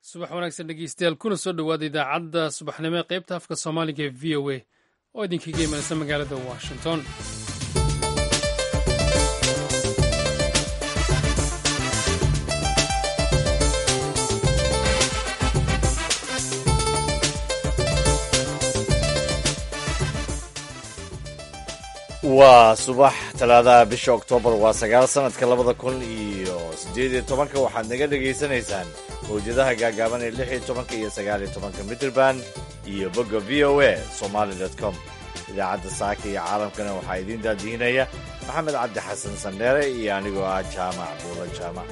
subax wanaagsan dhegeystayaal kuna soo dhowaada idaacadda subaxnimo ee qaybta afka soomaaliga ee v o a oo idinkaga imanaysa magaalada washington waa subax talaadaha bisha oktoobar waa sagaal sanadka labada kun iyo siddeed iyo tobanka waxaad naga dhegaysanaysaan mawjadaha gaagaaban ee lix iyo tobanka iyo sagaal iyo tobanka mitrband iyo bogga v o a somaali dot com idaacadda saaka iyo caalamkana waxaa idiin daadihinaya maxamed cabdi xasan sandheere iyo anigoo ah jaamac buula jaamac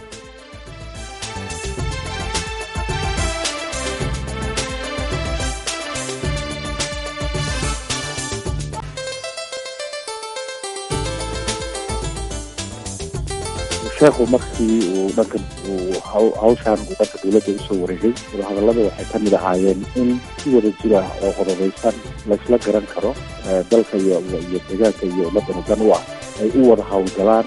sheekhu markii uu dhanka uu hawshaan uu dhanka dowladda usoo wareegay wadahadallada waxay ka mid ahaayeen in si wada jira oo qodobaysan laysla garan karo dalka iyo iyo deegaanka iyo ummaddana dan u ah ay u wada howlgalaan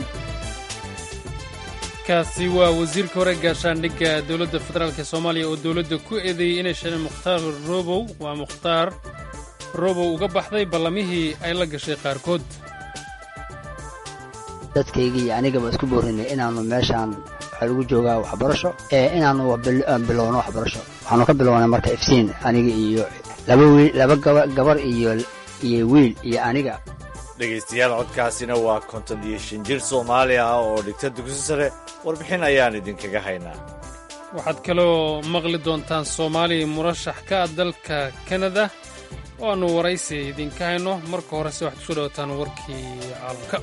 kaasi waa wasiirka hore gaashaandhigga dowladda federaalk ee soomaaliya oo dowladda ku eedeeyey inay sheleen mukhtaar robow waa mukhtaar robow uga baxday ballamihii ay la gashay qaarkood dadkayga iyo anigaba isku boorinay inaannu meeshaan waxaa lagu joogaa waxbarasho ee inaannu bilowno waxbarasho waxaanu ka bilownay marka ifsiin aniga iyo laba wiil laba gabar iyo iyo wiil iyo aniga dhegaystayaal codkaasina waa konton iyo shan jir soomaali ah oo dhigta dugsi sare warbixin ayaan idinkaga haynaa waxaad kaloo maqli doontaan soomaaliya murashax ka ah dalka kanada oo aannu waraysi idinka hayno marka horese waxaad kusoo dhawataan warkii caalamka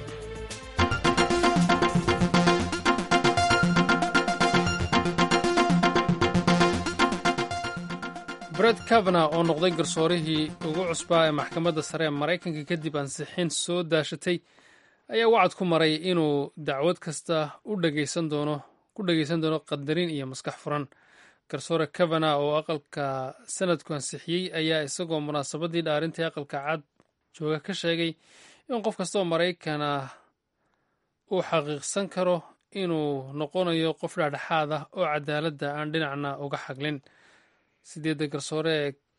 bred kavana oo noqday garsoorihii ugu cusbaa ee maxkamadda sare ee maraykanka kadib ansixin soo daashatay ayaa wacad ku maray inuu dacwad kasta u dhegaysan doono ku dhegaysan doono qadarin iyo maskax furan garsoore kavana oo aqalka sanadku ansixiyey ayaa isagoo munaasabadii dhaarintai aqalka cad jooga ka sheegay in qof kasta oo maraykan ah uu xaqiiqsan karo inuu noqonayo qof dhexdhexaad ah oo cadaaladda aan dhinacna uga xaglin sideedda garsoore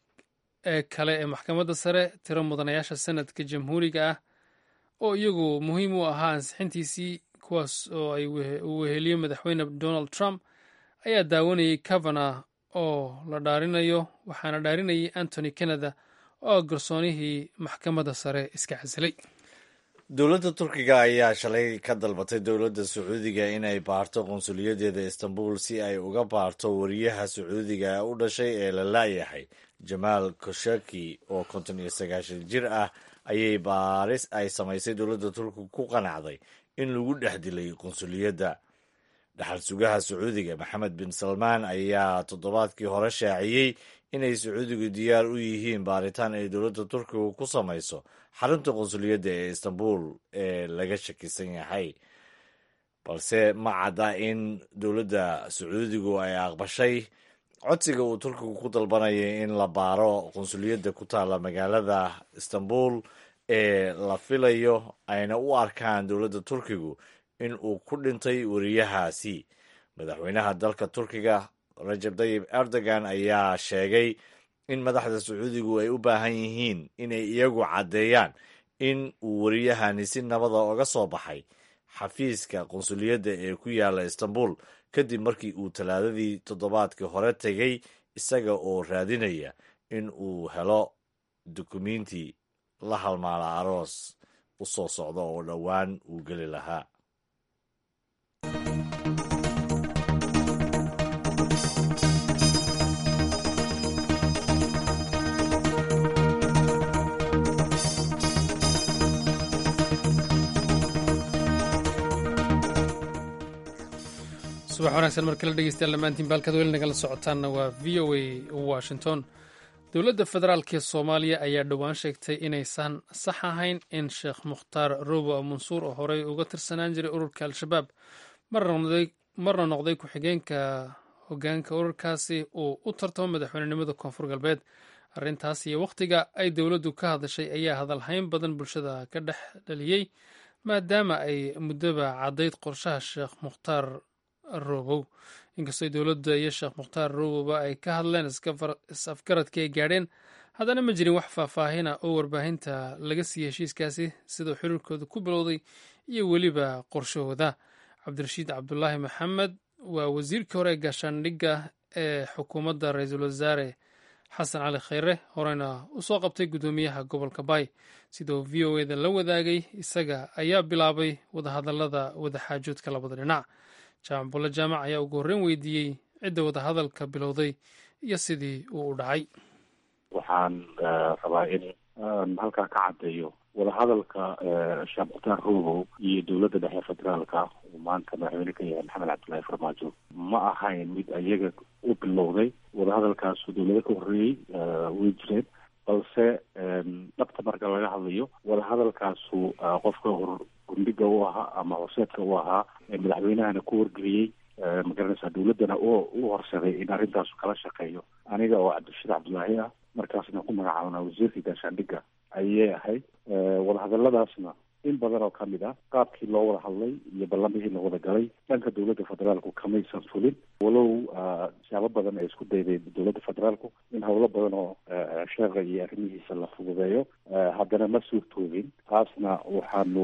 ee kale ee maxkamadda sare tiro mudanayaasha sanadka jamhuuriga ah oo iyagu muhiim u ahaa ansixintiisii kuwaas oo ay uu weheliyo madaxweyne donald trump ayaa daawanayay kavana oo la dhaarinayo waxaana dhaarinayay antony canada oo garsoonihii maxkamadda sare iska casilay dowladda turkiga ayaa shalay ka dalbatay dowladda sacuudiga inay baarto qunsuliyadeeda istanbul si ay uga baarto wariyaha sacuudiga u dhashay ee la laayahay jamaal koshaki oo konton iyo sagaashan jir ah ayay baaris ay samaysay dowladda turkiga ku qanacday in lagu dhex dilay qunsuliyadda dhaxal sugaha sacuudiga maxamed bin salmaan ayaa toddobaadkii hore shaaciyey inay sacuudigu diyaar u yihiin baaritaan ay dowladda turkiga ku samayso xarunta qunsuliyadda ee istanbul ee laga shakisan yahay balse ma cadda in dowladda sacuudigu ay aqbashay codsiga uu turkigu ku dalbanayay in la baaro qunsuliyadda ku taalla magaalada istanbul ee la filayo ayna u arkaan dowladda turkigu in uu ku dhintay wariyahaasi madaxweynaha dalka turkiga rajab tayib erdogan ayaa sheegay in madaxda sacuudigu ay u baahan yihiin inay iyagu caddeeyaan in uu wariyahani si nabada oga soo baxay xafiiska qunsuliyadda ee ku yaala istanbul kadib markii uu talaadadii toddobaadkii hore tegay isaga oo raadinaya in uu helo dukumiinti la halmaala aroos u soo socda oo dhowaan uu geli lahaa subax wanaagsan mar kale dhegeystayaal dhammaantiin baalkaad weli nagala socotaanna waa v o a washington dowladda federaalk ee soomaaliya ayaa dhowaan sheegtay inaysan sax ahayn in sheekh mukhtaar robo mansuur oo horey uga tirsanaan jiray ururka al-shabaab marna noqday ku-xigeenka hogaanka ururkaasi uu u tartamo madaxweynenimada koonfur galbeed arrintaas iyo wakhtiga ay dowladdu ka hadashay ayaa hadalhayn badan bulshada ka dhex dhaliyey maadaama ay muddoba caddayd qorshaha sheekh mukhtaar robow inkastoo dowladda iyo sheekh mukhtaar rowoba ay ka hadleen is-afgaradkii ay gaadheen haddana ma jirin wax faahfaahina oo warbaahinta laga siiyey heshiiskaasi siduu xiriirkooda ku bilowday iyo weliba qorshahooda cabdirashiid cabdulaahi maxamed waa wasiirkii hore ee gaashaandhigga ee xukuumadda ra-iisul wasaare xasan cali khayre horeyna u soo qabtay guddoomiyaha gobolka baay sidoo v o eda la wadaagay isaga ayaa bilaabay wadahadallada wadaxaajoodka labada dhinac jaamac bulle jaamac ayaa ugu horreyn weydiiyey cidda wadahadalka bilowday iyo sidii uu u dhacay waxaan rabaa in aan halkaa ka caddeeyo wadahadalka sheekh mukhtaar rogow iyo dowladda dhexe federaalka uu maanta madaxweyne ka yahay maxamed cabdullaahi farmaajo ma ahayn mid ayaga u bilowday wadahadalkaasu dowlado ka horreeyey way jireen balse dhabta marka laga hadlayo wadahadalkaasu qofka hor gundhiga u ahaa ama horseedka u ahaa ee madaxweynahana ku wargeliyey magaranaysaa dowladdana oo u horsaday in arrintaasu kala shaqeeyo aniga oo cabdirashiid cabdullaahi ah markaasna ku magacaabnaa wasiirka gaashaandhigga ayay ahayd wadahadaladaasna in badan oo kamid ah qaabkii loo wada hadlay iyo ballamihii la wada galay dhanka dowladda federaalku kamaysan fulin walow siyaabo badan ay isku dayday dowladda federaalku in howlo badan oo sheekha iyo arrimihiisa la fududeeyo haddana ma suurtoobin taasna waxaanu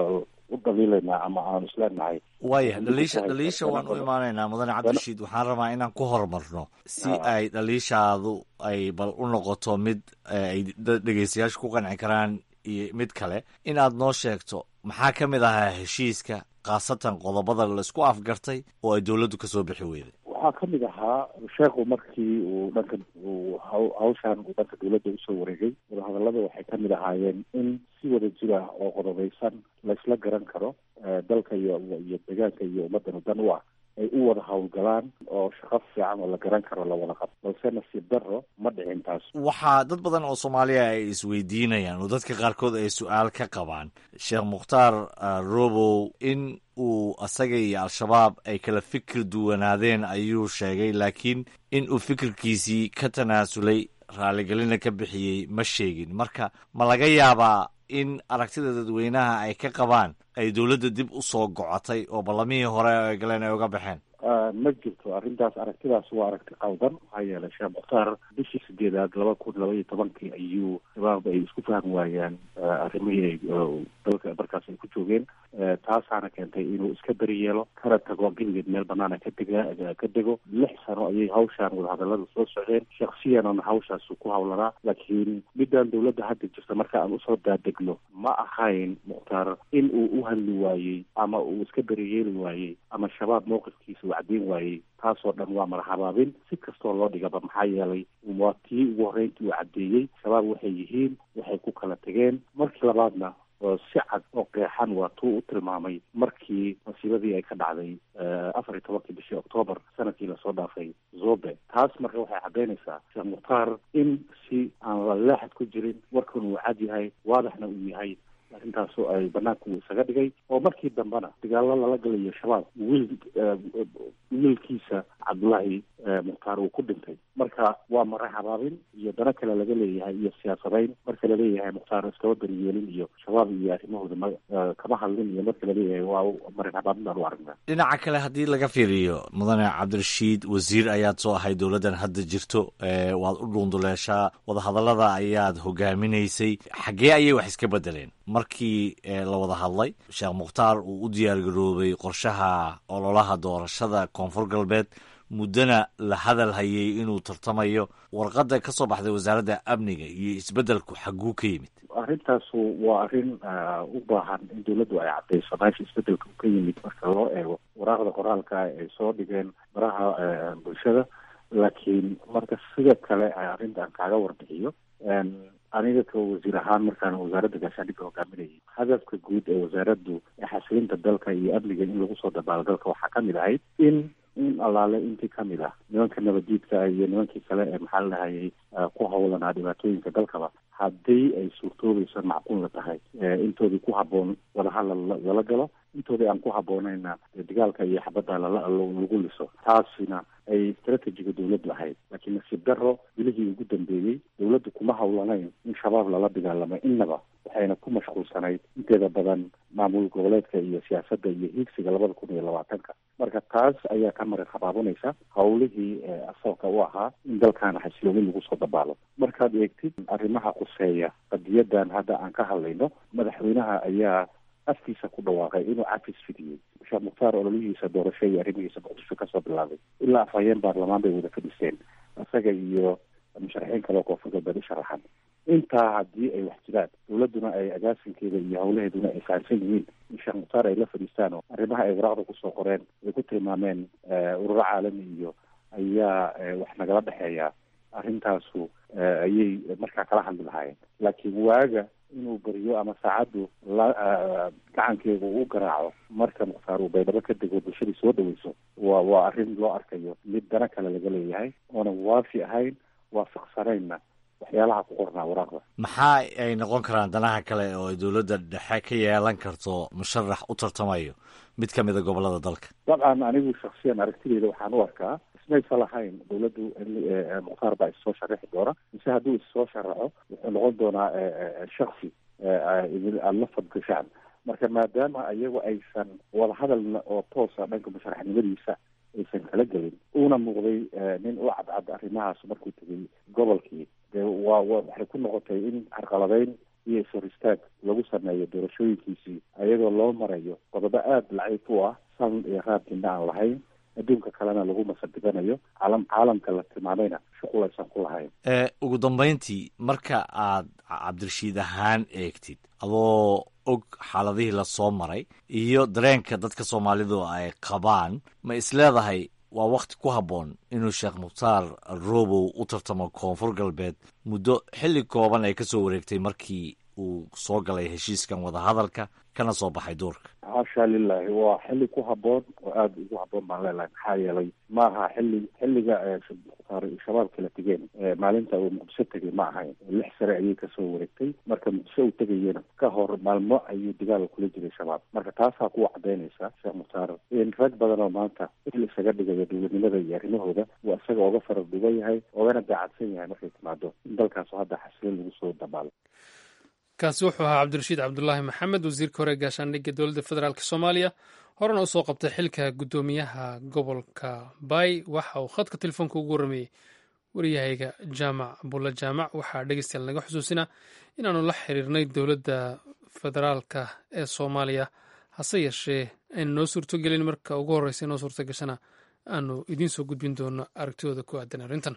u dhaliilaynaa ama aanu isleenahay waaya dhaliisha dhaliisha waan u imaanaynaa mudane cabdirashiid waxaan rabaa inaan ku horumarno si ay dhaliishaadu ay bal u noqoto mid ay dhegeystayaashu ku qanci karaan iyo mid kale in aad noo sheegto maxaa ka mid ahaa heshiiska khaasatan qodobada laisku afgartay oo ay dowladdu ka soo bixi weyday waxaa ka mid ahaa sheekhu markii uu dhanka uu hawshaan uu dhanka dowladda usoo wareegay wadahadallada waxay ka mid ahaayeen in si wada jir ah oo qodobaysan laysla garan karo dalka iyo iyo deegaanka iyo ummaddanu dan u ah ay u wada howlgalaan oo shaqo fiican oo la garan karo la wada qabo balse nasiib darro ma dhicin taas waxaa dad badan oo soomaaliya ay isweydiinayaan oo dadka qaarkood ay su-aal ka qabaan sheekh mukhtaar robow in uu asaga iyo al-shabaab ay kala fikir duwanaadeen ayuu sheegay laakiin in uu fikirkiisii ka tanaasulay raaligelina ka bixiyey ma sheegin marka ma laga yaabaa in aragtida dadweynaha ay ka qabaan ay dowladda dib u soo gocotay oo ballamihii hore ay galeen ay uga baxeen ma jirto arrintaas aragtidaas waa aragti qaldan maxaa yeelay sheekh mukhtaar bishii sideedaad laba kun laba iyo tobankii ayuu shabaab ay isku fahmi waayaan arrimihii dalka markaas ay ku joogeen taasaana keentay inuu iska beri yeelo kana tago geligeed meel banaana ka dega ka dego lix sano ayay hawshaan wadahadallada soo socdeen shaksiyanana hawshaas ku hawlanaa laakiin midaan dowladda hadda jirta marka aan usoo daadegno ma ahayn mukhtaar in uu u hadli waayey ama uu iska beri yeeli waayey ama shabaab mowqifkiisa uu caddeyn waayey taasoo dhan waa madaxabaabin si kastoo loo dhigaba maxaa yeelay waa tii ugu horreyntii uu caddeeyey shabaab waxay yihiin waxay ku kala tegeen markii labaadna si cad oo qeexan waa tuu u tilmaamay markii masiibadii ay ka dhacday afar iyo tobankii bishii octoobar sanadkii lasoo dhaafay zobe taas marka waxay caddaynaysaa sheekh mukhtaar in si aan la leexad ku jirin warkan uu cad yahay waadaxna uu yahay arrintaasu ay banaanka uu isaga dhigay oo markii dambena dagaallo lala galayo shabaab wiil wiilkiisa cabdullaahi mukhtaar uu ku dhintay marka waa mara habaabin iyo dano kale laga leeyahay iyo siyaasadayn marka laleeyahay mukhtaar iskaba beriyeelin iyo shabaab iyo arrimahooda ma kama hadlin iyo marka laleeyahay waa marin habaabin baan u aragnaa dhinaca kale haddii laga fiiriyo mudane cabdirashiid wasiir ayaad soo ahay dowladdan hadda jirto waad u dhuunduleeshaa wadahadallada ayaad hogaaminaysay xaggee ayay wax iska bedeleen markii la wada hadlay sheekh mukhtaar uu u diyaargaroobay qorshaha ololaha doorashada koonfur galbeed muddona la hadal hayay inuu tartamayo warqadda ka soo baxday wasaaradda amniga iyo isbeddelku xagguu ka yimid arrintaasu waa arrin u baahan in dowladdu ay caddayso meesha isbeddelka u ka yimid marka loo eego waraaqda qoraalka ay soo dhigeen baraha bulshada laakiin marka sida kale arrintaan kaaga warbixiyo aniga ka wasiir ahaan markaan wasaaradda gaashaandhigga hogaaminayay hadafka guud ee wasaaraddu xasilinta dalka iyo amniga in lagu soo dabaalo dalka waxaa kamid ahayd in in allaale intii kamid ah nimanka nabadiidka iyo nimankii kale ee maxaa la dhahayay ku hawlanaa dhibaatooyinka dalkaba haddii ay suurtoobayso macquulna tahay intoodii ku habboon wadahadal lala galo intoodii aan ku habboonayna dagaalka iyo xabadda lala lagu liso taasina ay istratejiga dowladdu ahayd laakiin nasiib daro bilihii ugu dambeeyey dowladdu kuma hawlanayn in shabaab lala dagaalamo innaba waxayna ku mashquulsanayd inteeda badan maamul goboleedka iyo siyaasadda iyo hiigsiga labada kun iyo labaatanka marka taas ayaa ka marin habaabinaysa hawlihii asalka u ahaa in dalkaana xasilooni lagu soo dabaalo markaad eegtid arrimaha quseeya qadiyadan hadda aan ka hadlayno madaxweynaha ayaa afkiisa ku dhawaaqay inuu cafis fidiyey sheekh mukhtaar ololihiisa doorasho iyo arrimihiisa muqdisho kasoo bilaabay ilaa afhayeen baarlamaan bay wada fadhiseen isaga iyo musharaxiin kale oo koonfur galbeed u sharaxan intaa haddii ay wax jiraan dowladduna ay agaasinkeeda iyo hawlaheeduna ay fahamsan yihiin in sheekh mukhtaar ay la fadhiistaan oo arrimaha ay waraaqda kusoo qoreen ay ku tilmaameen ururo caalami iyo ayaa wax nagala dhexeeya arrintaasu ayay markaa kala hadli lahaayeen laakiin waaga inuu beriyo ama saacaddu la gacankeeda uu garaaco marka mukhtaar uu baydhabo ka dego bulshadii soo dhaweyso waa waa arrin loo arkayo mid dana kale laga leeyahay oonan waafi ahayn waafaqsanaynna waxyaalaha ku qornaa waraaqda maxaa ay noqon karaan danaha kale oo ay dowladda dhexe ka yeelan karto musharax u tartamayo mid ka mida gobolada dalka dabcan anigu shaksiyan aragtideyda waxaan u arkaa ismaysa lahayn dowladdu mukhtaar baa issoo sharaxi doona mise hadduu issoo sharaxo wuxuu noqon doonaa shaksi aada la fadgashaan marka maadaama iyagu aysan wadahadal oo toosa dhanka musharaxnimadiisa aysan kala gelin uuna muuqday nin u cadcad arrimahaas markuu tegay gobolkii dee waa waxay ku noqotay in carqaladeyn iyo ishor istaag lagu sameeyo doorashooyinkiisii ayadoo loo marayo qodobo aada laciif u ah sal iyo raabkina aan lahayn adduunka kalena lagu masadibanayo caalam caalamka la tilmaamayna shuqul aysan ku lahayn ugu dambayntii marka aad cabdirashiid ahaan eegtid adoo og xaaladihii lasoo maray iyo dareenka dadka soomaalidu ay qabaan ma isleedahay waa wakti ku habboon inuu sheekh mukhtaar robow u tartamo koonfur galbeed muddo xilli kooban ay ka soo wareegtay markii uu soo galay heshiiskan wadahadalka kana soo baxay duurka xaasha lilahi waa xilli ku habboon oo aada ugu habboon baan leelahay maxaa yeelay maaha xilli xilliga mukhtaar shabaab kala tegeen maalinta uu muqdisho tegay ma ahayn lix sare ayay kasoo wareegtay marka muqdisho uu tegayena ka hor maalmo ayuu dagaal kula jiray shabaab marka taasaa kuwa cadaynaysa sheekh mukhtaar in rag badan oo maanta il isaga dhigayo dowladnimada iyo arrimahooda uu isaga oga farar dhugan yahay ogana daacadsan yahay markay timaado in dalkaasu hadda xasilo lagu soo dabaalo kaasi wuxuu ahaa cabdirashiid cabdulaahi maxamed wasiirka hore gaashaandhigga dowladda federaalk soomaaliya horena usoo qabtay xilka guddoomiyaha gobolka bay waxa uu khadka telefoonka ugu warrameeyey waryahayga jaamac bulla jaamac waxaa dhegeystayaal naga xusuusinaa inaanu la xiriirnay dowladda federaalka ee soomaaliya hase yeeshee aynu noo suurtogelin marka ugu horreysa inoo suurto gashana aanu idiin soo gudbin doono aragtidooda ku aadan arrintan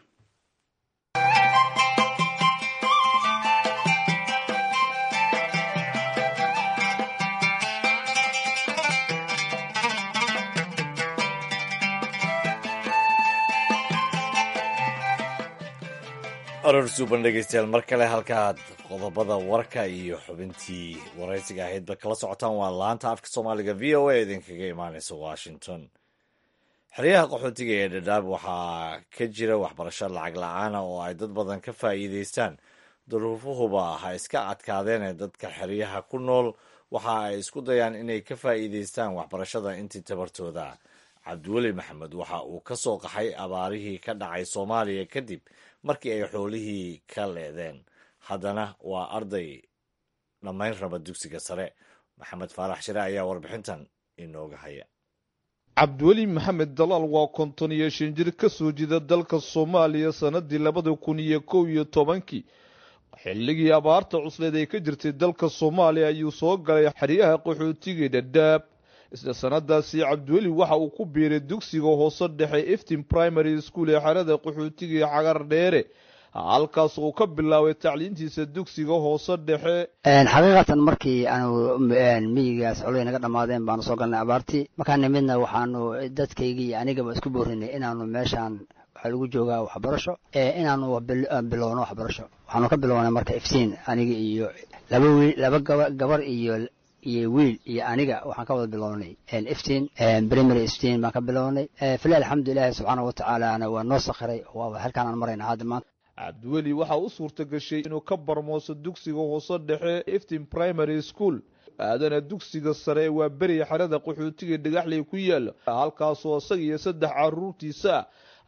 aroor suuban dhegeystayaal mar kale halkaaad qodobada warka iyo xubintii waraysiga ahaydba kala socotaan waa laanta afka soomaaliga v o a idinkaga imaaneysa washington xeryaha qaxootiga ee dhadhaab waxaa ka jira waxbarasho lacag la-aana oo ay dad badan ka faa'iideystaan duruufuhuba ha iska adkaadeen ee dadka xeryaha ku nool waxa ay isku dayaan inay ka faa'iideystaan waxbarashada intii tabartooda cabdiweli maxamed waxa uu ka soo qaxay abaarihii ka dhacay soomaaliya kadib markii ay xoolihii ka leedeen haddana waa arday dhammayn raba dugsiga sare maxamed faarax shire ayaa warbixintan inooga haya cabdiweli maxamed dalaal waa konton iyo shan jir ka soo jeeda dalka soomaaliya sannadii labada kun iyo kow iyo tobankii xilligii abaarta cusleed ay ka jirtay dalka soomaaliya ayuu soo galay xeryaha qaxootiga dhadhaab isla sanadaasi cabdiweli waxa uu ku biiray dugsiga hoose dhexe eftin primary school ee xerada qaxootiga ee cagar dheere halkaas uu ka bilaabay tacliintiisa dugsiga hoose dhexe xaqiiqatan markii aanu miyigaas coley naga dhammaadeen baanu soo galnay abaartii markaa nimidna waxaanu dadkaygii iyo anigaba isku boorinay inaanu meeshaan waxaa lagu joogaa waxbarasho inaanu bilowno waxbarasho waxaanu ka bilownay marka iftiin aniga iyo laba wiil laba gaba gabar iyo iyo wiil iyo aniga waxaan ka wada bilownay iftiin primary iftiin baan ka bilownay fila alxamdulilahi subxaana watacaalana waa noo sakhiray waa halkaan aan marayna hadda maanta cabdiweli waxaa u suurta gashay inuu ka barmooso dugsiga hoose dhexe eftin primary school aadana dugsiga sare waa beriya xerada qaxootiga dhagaxley ku yaala halkaasoo isaga iyo saddex caruurtiisa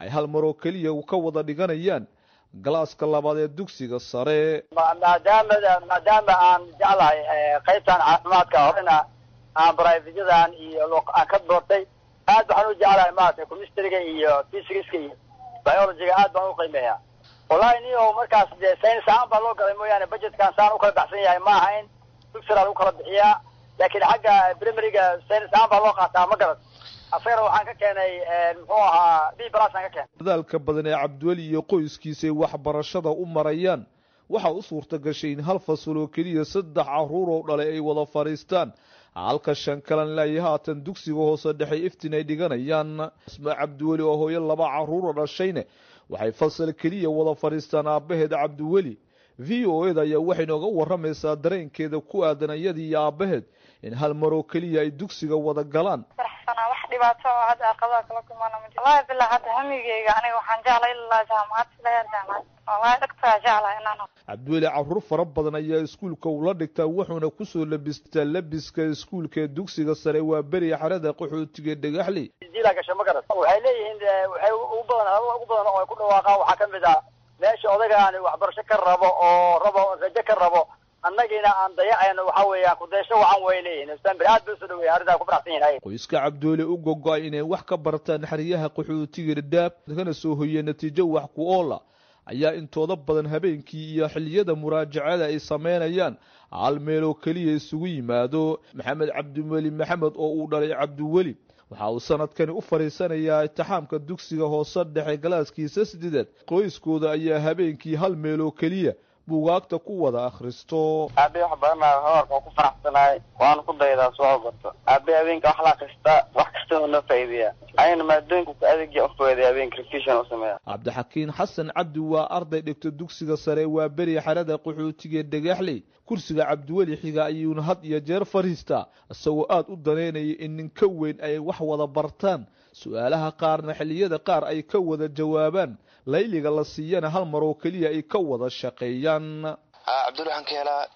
ay hal maroo keliya ka wada dhiganayaan galaaska labaad ee dugsiga sare maadaama maadaama aan jeclahay qaybtan caafimaadka horena aan brivajadan iyo aan ka doortay aad waxaan u jeclahay maaragtay chemistryga iyo physicska iyo biologyga aad baan u qiimeeya wallahi ni o markaas dee science ahaan baa loo galay mooyaane budgetkan saan u kala baxsan yahay ma aha in dugsiraa lagu kala bixiyaa laakiin xagga primaryga science ahaan baa loo qaataa ma garad afeer waxaan ka keenay muxuu ahaa b plus aan ka keenay dadaalka badan ee cabdiweli iyo qoyskiisa ay waxbarashada u marayaan waxaa u suurta gashay in hal fasal oo keliya saddex carruur oo dhalay ay wada fadhiistaan halka shan kalan laaya haatan dugsiga hoose dhexe iftin ay dhiganayaan isma cabdiweli oo hooyo laba carruur oo dhashayne waxay fasal keliya wada fadhiistaan aabbaheed cabdiweli v o eda ayaa waxay nooga waramaysaa dareenkeeda ku aadan iyadii iyo aabbaheed in hal maroo keliya ay dugsiga wada galaan faraxsanaa wax dhibaato oo hadda aqabaa kala kulmaana ma jiro wallahi bilaa hadda hamigeyga aniga waxaan jeclay ilaa jaamacad silayaa jaamacad wallahi dhagtaa jeclaa inaan cabdiweli carruur fara badan ayaa iskuulka ula dhigtaa wuxuuna kusoo labistaa labiska iskuulka ee dugsiga sare waa beriya xarada qaxootiga dhagaxley jila gasho ma garat waxay leeyihiin waxay ugu badan hadaba ugu badan oo ay ku dhawaaqaan waxaa kamid ah meesha odagaan waxbarasho ka rabo oo rabo rajo ka rabo annagiina aan dayacayno waxa weeyaan kudaysho wacan way leeyihin ustaanbir aad bay usoo dhaweeya arrintaa ku faraxsan yihin qoyska cabdiweli u gogo-ay inay wax ka bartaan xeryaha qaxootiga dhadhaab kana soo hoyee natiijo wax ku oola ayaa intooda badan habeenkii iyo xiliyada muraajacada ay sameynayaan hal meeloo keliya isugu yimaado maxamed cabdiweli maxamed oo uu dhalay cabdiweli waxa uu sanadkani u fadhiisanayaa itixaamka dugsiga hoose dhexe galaaskiisa sideedaad qoyskooda ayaa habeenkii hal meeloo keliya buugaagta ku wada akhristo aabe wax badanaa hoorka oo ku faraxsanahay waana ku daydaa soo gorto aabe habeenka wax la akrista wax kasta oo noo faa'iideeya ayna maadooyinka ku adeegya ufooday habeenka revision u sameeya cabdixakiin xasan cabdi waa arday dhigta dugsiga sare waa beri xerada qaxootiga dhagaxley kursiga cabdiweli xiga ayuuna had iyo jeer fadhiistaa isagoo aada u daneynaya in nin ka weyn ay wax wada bartaan su-aalaha qaarna xilliyada qaar ay ka wada jawaabaan layliga la siiyana hal mar oo keliya ay ka wada shaqeeyaan cabdul waxaan ka helaa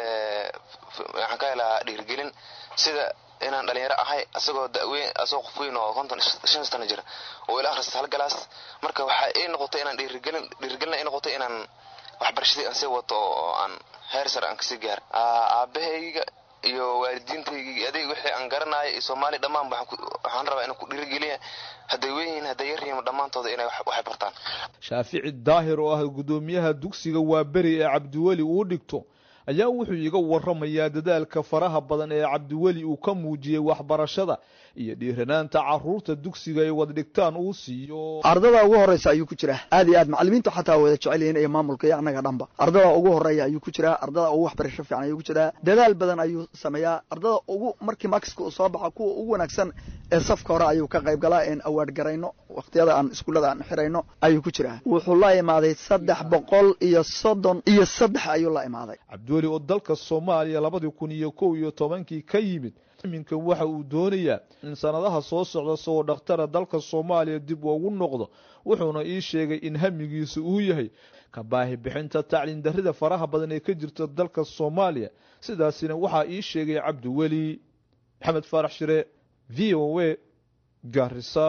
waxaan ka helaa dhiirgelin sida inaan dhalinyaro ahay asagoo daweyn asagoo qof weyn oo konton shan sano jira oo ila akhrista hal galaas marka waxaa ii noqotay inaan dhiirigelin dhiirigelina ii noqotay inaan waxbarashadii aan sii wato oo aan heer sare aan kasii gaar aabahayga iyo waalidiintayga adeeg wixii aan garanayo iyo soomaali dhammaan waxaan rabaa inaan ku dhiirigeliya hadday weynyihiin hadday yaryihiin dhammaantooda inay waxay bartaan shaafici daahir oo ah guddoomiyaha dugsiga waa beri ee cabdiweli uu dhigto ayaa wuxuu iga waramayaa dadaalka faraha badan ee cabdiweli uu ka muujiyey waxbarashada iyo dhiiranaanta caruurta dugsiga ay wada dhigtaan uu siiyo ardada ugu horeysa ayuu ku jiraa aad iyo aad macalimiintu xataa wada jecel yihiin iyo maamulka iyo annaga dhanba ardada ugu horeeya ayuu ku jiraa ardada ugu waxbarasho fiican ayuu ku jiraa dadaal badan ayuu sameeyaa ardada ugu markii makiska uu soo baxa kuwa ugu wanaagsan ee safka hore ayuu ka qayb galaa een awaard garayno waqtiyada aan iskuullada aan xirayno ayuu ku jiraa wuxuu la imaaday saddex boqol iyo soddon iyo saddex ayuu la imaaday cabdiweli oo dalka soomaaliya labadii kun iyo kow iyo tobankii ka yimid iminkan waxa uu doonayaa in sanadaha soo socda sagoo dhakhtara dalka soomaaliya dib ugu noqdo wuxuuna ii sheegay in hamigiisa uu yahay ka baahi bixinta tacliin darrida faraha badan ee ka jirta dalka soomaaliya sidaasina waxaa ii sheegay cabdiweli maxamed faarax shire v o a gaarisa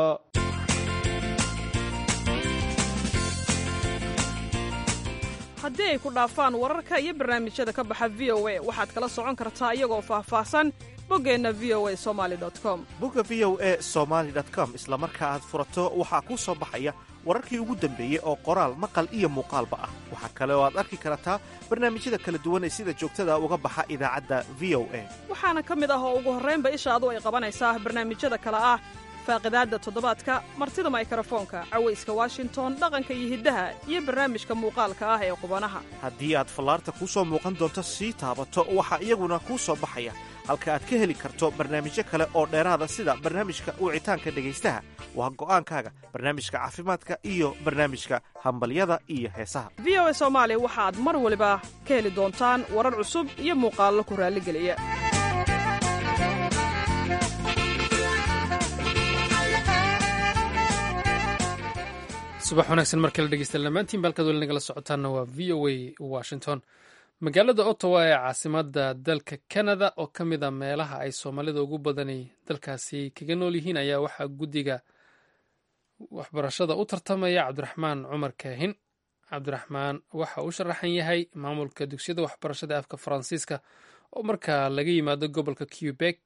haddii ay ku dhaafaan wararka iyo barnaamijyada ka baxa v o a waxaad kala socon kartaa iyagoo faahfaahsan boggeenna v o a somali com bogga v o a somaali com isla marka aad furato waxaa kuu soo baxaya wararkii ugu dambeeyey oo qoraal maqal iyo muuqaalba ah waxaa kale oo aad arki kartaa barnaamijyada kala duwan ee sida joogtada uga baxa idaacadda v o a waxaana ka mid ah oo ugu horraynba ishaadu ay qabanaysaa barnaamijyada kale ah faaqidaadda toddobaadka martida maykarafoonka cawayska washington dhaqanka iyo hiddaha iyo barnaamijka muuqaalka ah ee qubanaha haddii aad fallaarta kuu soo muuqan doonto sii taabato waxaa iyaguna kuu soo baxaya halka aad ka heli karto barnaamijyo kale oo dheeraada sida barnaamijka wicitaanka dhegaystaha waa go'aankaaga barnaamijka caafimaadka iyo barnaamijka hambalyada iyo heesaha v o a soomaali waxaad mar waliba ka heli doontaan warar cusub iyo muuqaallo ku raalligeliya subax wanaagsan mar kale dhegeysta dhammaantiin baalkaad weli nagala socotaanna waa v o a washington magaalada ottawa ee caasimada dalka canada oo ka mid a meelaha ay soomaalida ugu badani dalkaasi kaga nool yihiin ayaa waxaa guddiga waxbarashada u tartamaya cabdiraxmaan cumar kaahin cabdiraxmaan waxa uu sharaxan yahay maamulka dugsiyada waxbarashada afka faransiiska oo marka laga yimaado gobolka quebec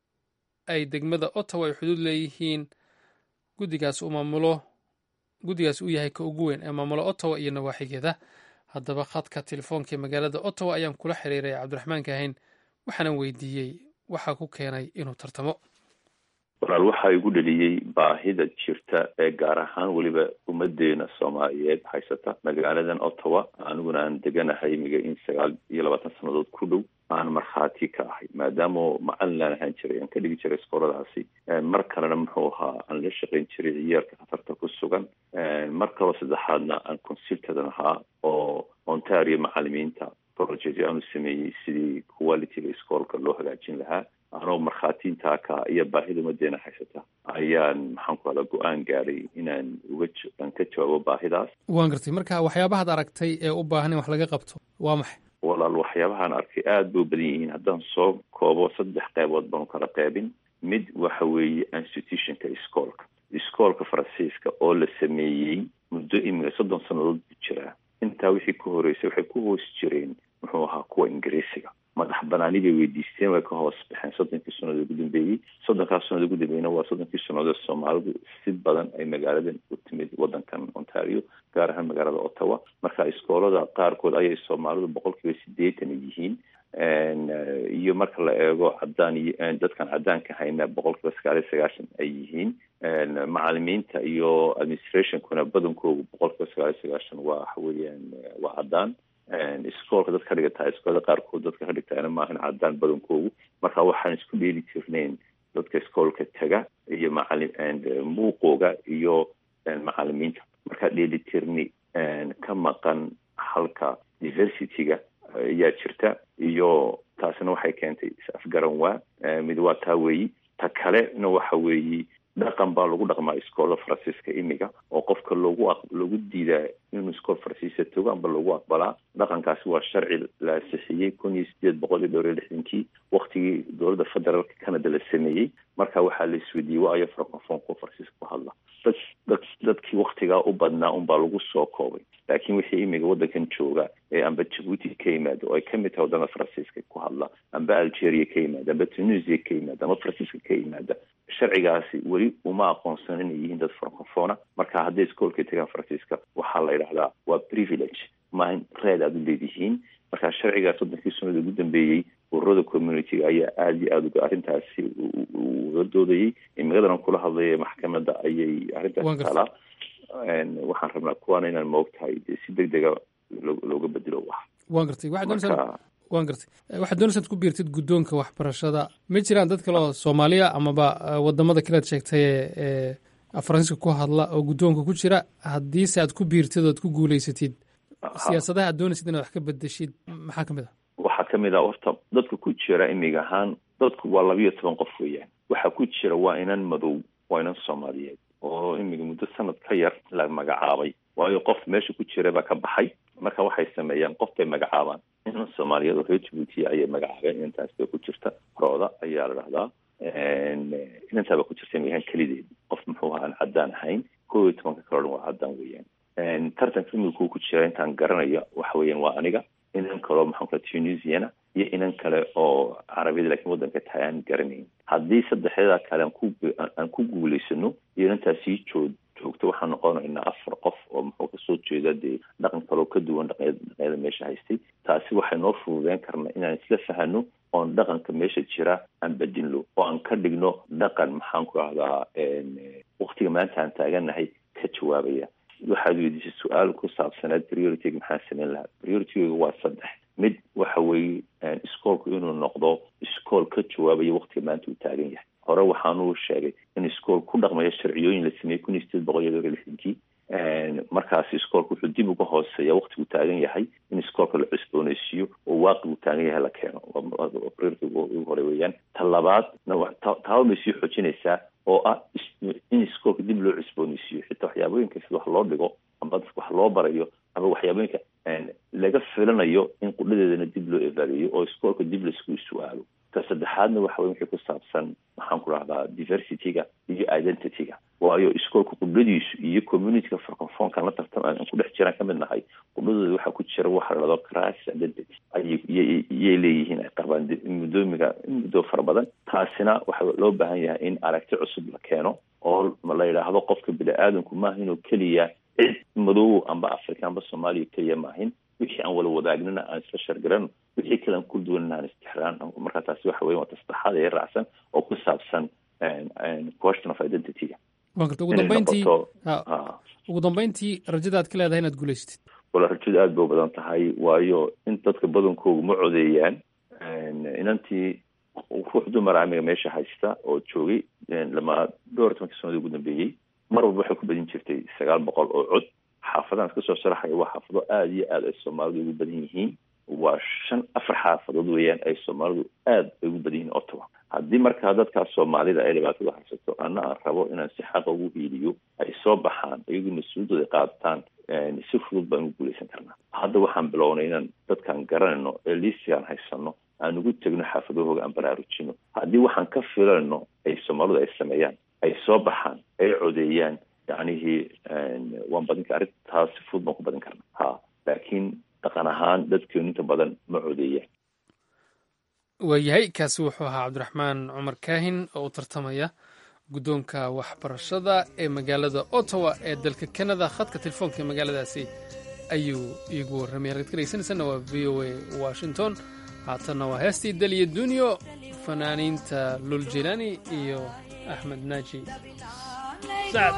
ay degmada ottawa ay xuduud leeyihiin guddigaas uu maamulo guddigaas uu yahay ka ugu weyn ee maamulo ottawa iyo nawaaxigeeda haddaba khadka telefoonka ee magaalada ottawa ayaan kula xiriiray cabdiraxmaan kaahin waxaanan weydiiyey waxaa ku keenay inuu tartamo walaal waxaa igu dheliyey baahida jirta ee gaar ahaan weliba ummadeena soomaaliyeed haysata magaaladan ottawa aniguna aan deganahay imiga in sagaal iyo labaatan sannadood ku dhow aan markhaati ka ahay maadaama macalin aan ahaan jiray aan ka dhigi jiray iskooladaasi mar kalena muxuu ahaa aan la shaqayn jiray ciyaarka khatarta ku sugan mar kaloo saddexaadna aan consultadan ahaa oo ontario macalimiinta project aanu sameeyey sidii qualityga iskoolka loo hagaajin lahaa anoo markhaatiintaa ka iyo baahida umadeena haysata ayaan maxaan ku hada go-aan gaadhay inaan uga aan ka jawaabo baahidaas waan gartay marka waxyaabahaad aragtay ee u baahan in wax laga qabto waa maxay walaal waxyaabahaan arkay aada bay u badan yihiin haddaan soo koobo saddex qeybood baanu kala qeybin mid waxa weeye institutionka iskoolka iskoolka faransiiska oo la sameeyey muddo imiga soddon sannadood buu jiraa intaa wixii ka horeysay waxay ku hoos jireen muxuu ahaa kuwa ingiriisiga madax banaani bay weydiisteen way ka hoos baxeen soddonkii sannadood ugu dambeeyey soddonkaas sannadood ugu dambeeyna waa soddonkii sannadood soomaalidu si badan ay magaaladan u timid waddankan ontario gaar ahaan magaalada ottawa marka iskoolada qaarkood ayay soomaalidu boqol kiiba sideetan yihiin iyo marka la eego cadaan iyo dadkan cadaanka hayna boqol kiiba sagaal iyo sagaashan ay yihiin macalimiinta iyo administrationkuna badankoodu boqol kiiba sagaal iyo sagaashan waa waxa weeyaan waa cadaan iskoolka dad ka dhigata iskoolada qaarkood dadka ka dhigtaana maahan cadaan badankoogu marka waxaan isku dheeli jirnayn dadka iskoolka taga iyo macali muuqooga iyo macalimiinta marka dheelitirni ka maqan halka diversityga ayaa jirta iyo taasina waxay keentay is-afgaran waa mid waa taa weeyi ta kalena waxa weeyi dhaqan baa lagu dhaqmaa iskoolada faransiiska imiga oo qofka loogu loogu diidaa inuu iskool faransiiska tago amba loogu aqbalaa dhaqankaasi waa sharci la ansixiyey kun iyo sideed boqol iyo dhowr iyo lixdankii waktigii dowladda federaalka canada la sameeyey marka waxaa la isweydiiyey waayo francofonko faransiiska ku hadla dad dad dadkii waktigaa u badnaa unbaa lagu soo koobay laakiin wixii imiga waddankan jooga ee amba jabuuti ka yimaada oo ay kamid tahay waddana faransiiska ku hadla amba algeria ka yimaada amba tunisia ka yimaada ama faransiiska ka yimaada sharcigaasi weli uma aqoonsan inay yihiin dad francofona marka hadday iskoolka tagaan faransiiska waxaa la yidhahdaa waa privilege maaha reed aada u leedihiin marka sharcigaas waddankii sunnada ugu dambeeyey ururada communityga ayaa aada iyo aada uga arrintaasi uga doodayey imigadan kula hadlaya maxkamadda ayay arrintaasi taalaa waxaan rabnaa kuwaana inaan moogtahay dee si deg dega looga bedelo wax waan gartay waxaad doonaysaa waan gartay waxaad doonaysaad ku biirtid guddoonka waxbarashada ma jiraan dad kale oo soomaaliya amaba wadamada kale ad sheegtay ee faransiiska ku hadla oo guddoonka ku jira haddiise aad ku biirtid oad ku guuleysatid siyaasadaha aad doonaysid inaad wax ka bedeshid maxaa kamid ah waxaa kamid ah horta dadka ku jira imiga ahaan dadku waa labiyo toban qof weeyaan waxaa ku jira waa inan madow waa inan soomaaliyeed oo imiga muddo sanad ka yar la magacaabay waayo qof meesha ku jira baa ka baxay marka waxay sameeyaan qof bay magacaabaan inan soomaaliyeed oo reer jabuutiya ayay magacaabeen inantaas bay ku jirta rooda ayaa la dhahdaa inantaa baa ku jirta imigahaan kelideed qof muxuu aha aan caddaan ahayn kow iyo tobanka kaloo dhan waa caddaan weeyaan tartanka imika ku jira intaan garanayo waxa weeyaan waa aniga inan kaleo maxaan kula tunisiana iyo inan kale oo carabiyada lakiin waddanka tahay aan garanayn haddii saddexyadaa kale aan ku aan ku guulaysano iyo inantaa sii joog joogto waxaan noqonaynaa afar qof oo muxuu kasoo jeeda dee dhaqan kaloo ka duwan dhaqanyada meesha haystay taasi waxay noo fududeyn karna inaan isla fahano oon dhaqanka meesha jira aan bedinlo oo aan ka dhigno dhaqan maxaan ku ahdaa waktiga maanta aan taaganahay ka jawaabaya waxaad weydiisay su-aal ku saabsanaad priorityga maxaan sameyn lahaa priorityga waa saddex mid waxa weeye iskoolku inuu noqdo iskool ka jawaabaya waktiga maanta uu taagan yahay hore waxaanuu sheegay in iskool ku dhaqmaya sharciyooyin la sameeyey kun iyo sideed boqol iyo dhowr iyo lixdankii markaasi iskoolka wuxuu dib uga hooseeya waktigu taagan yahay in iskoolka la cusbooneysiiyo oo waaqigu taagan yahay la keeno prioritiga ugu hore weeyaan ta labaadna taaba bay sii xoojinaysaa oo ah in iskoolka dib loo cusbooneysiiyo xitaa waxyaabooyinka sida wax loo dhigo amba dadka wax loo barayo aba waxyaabooyinka laga filanayo in qudhadeedana dib loo evalueyo oo iskoolka dib laisku su-aalo ta saddexaadna waxa wey wixii ku saabsan maxaan ku rahdaa diversityga iyo identityga waayo iskoolka qubladiisu iyo communityka francofonkan la tartam aan ku dhex jiraan kamid nahay qubladooda waxaa ku jira waxa la dhado crisis identity ayiyay leeyihiin ay qabaan muddoomiga muddo fara badan taasina waxaa loo baahan yahay in aragti cusub la keeno oo la yidhaahdo qofka bini-aadanku maaha inuu keliya cid madow amba africa amba soomaaliya keliya maahin wixii aan wala wadaagnina aan isla shargarano wixii kale aan ku duwanina aan istixraan marka taasi waxa weya waa tasaddexaad ee raacsan oo ku saabsan question of identity-ga waan garta ugu dambeyntii ugu dambeyntii rajada aad ka leedahay inaad guulaysatid wala rajadu aada bay u badan tahay waayo in dadka badankoogu ma codeeyaan inantii ruux dumar amiga meesha haysta oo joogay lama dhowr tobankii sanadii ugu dambeeyey mar walba waxay ku badin jirtay sagaal boqol oo cod xaafadahan iska soo sharaxaya waa xaafado aada iyo aada ay soomaalidu ugu badan yihiin waa shan afar xaafadood weeyaan ay soomaalidu aada ay ugu badan yihiin ottawa haddii markaa dadkaas soomaalida ay dhibaatada haysato ana aan rabo inaan si xaqa ugu hiiliyo ay soo baxaan iyagoo mas-uuliyadooda qaataan si fudud baan ugu guuleysan karnaa hadda waxaan bilownay inaan dadkaan garanayno ee liistigaan haysano aan ugu tegno xaafadahooga aan baraarujino haddii waxaan ka filanno ay soomaalidu ay sameeyaan ay soo baxaan ay codeeyaan yacnihii waan badin kar arrintaas si fudud baan ku badin karna ha laakiin dhaqan ahaan dadkeenu inta badan ma codeeyaan waayahay kaasi wuxuu ahaa cabdiraxmaan cumar kaahin oo u tartamaya guddoonka waxbarashada ee magaalada ottawa ee dalka canada khadka telefoonka ee magaaladaasi ayuu iigu warramay halkaad ka dhegeysanaysanna waa v o a washington haatanna waa heestii daliya dunyo fanaaniinta lul jilani iyo axmed naaji sacad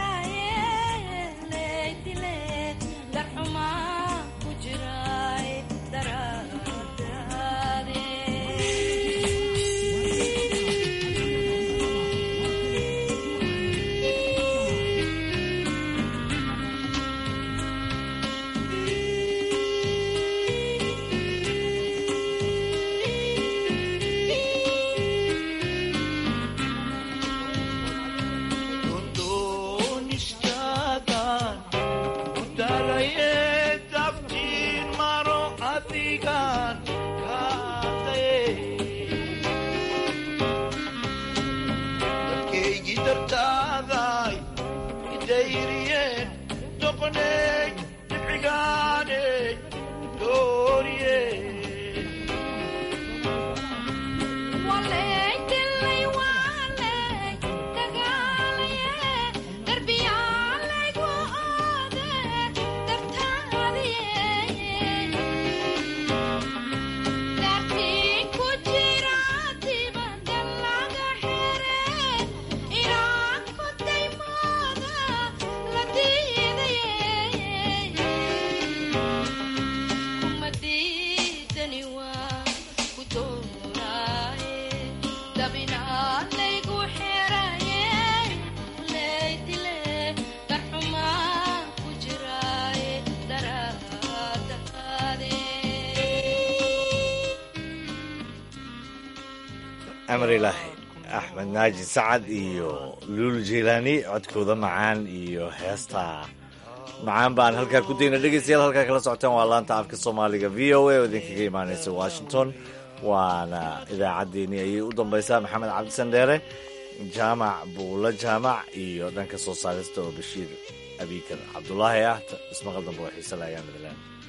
amar ilaahi axmed naaji sacad iyo luul jilaani codkooda macaan iyo heesta macaan baan halkaa ku dayna dhegeystayaal halkaa kala socotaan waa laanta afka soomaaliga v o a oo idinkaga imaaneysa washington waana idaacaddeenii ayay u dambaysaa maxamed cabdisan dheere jaamac buulo jaamac iyo dhanka soo saarista oo bashiir abiikar cabdulaahi ah ismaqal dambe oo xiise la ayaan midleen